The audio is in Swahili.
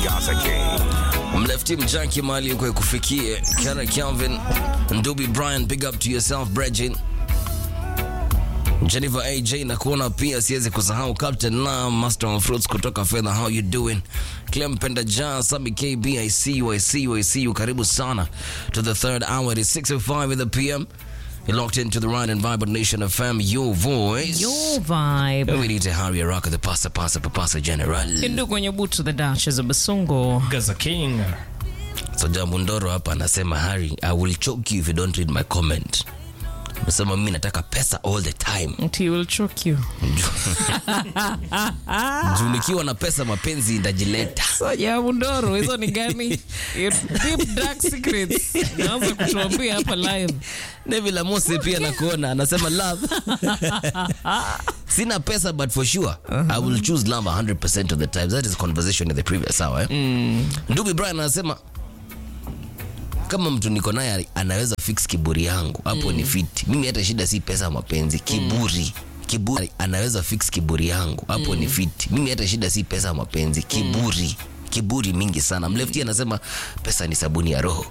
Gaza King. mlefti mjaki mali uko ikufikie Kara Calvin Ndubi Brian big up to yourself Bregin Jennifer AJ na kuona pia siwezi kusahau Captain Lam Master of Fruits kutoka Fedha how you doing Clem Penda Jan Sami KB I see you I see you I see you karibu sana to the third hour it is 6:05 in the PM you're locked into the right and vibrant nation of fam your voice Your vibe. we need to hurry rock the pasa pasa papasa general Hindu kwenye butu the Duchess of Basungo. Gaza King. So Jambo Ndoro hapa anasema Harry, I will choke you if you don't read my comment. Nasema mimi nataka pesa all the time. He will choke you. Juu nikiwa na pesa mapenzi ndajileta. So Jamu Ndoro, hizo ni gani? Deep dark secrets. Naanza kutuambia hapa live. Neville Amose pia nakuona anasema love. Sina pesa but for sure I will choose love 100% of the time. That is conversation in the previous hour. Eh? Ndugu Brian anasema kama mtu niko naye anaweza fix kiburi yangu hapo ni fiti. Mimi hata shida si pesa mapenzi, kiburi. Kiburi anaweza fix kiburi yangu hapo ni fiti. Mimi hata shida si pesa mapenzi, kiburi. Kiburi mingi sana. Mlefti anasema pesa ni sabuni ya roho.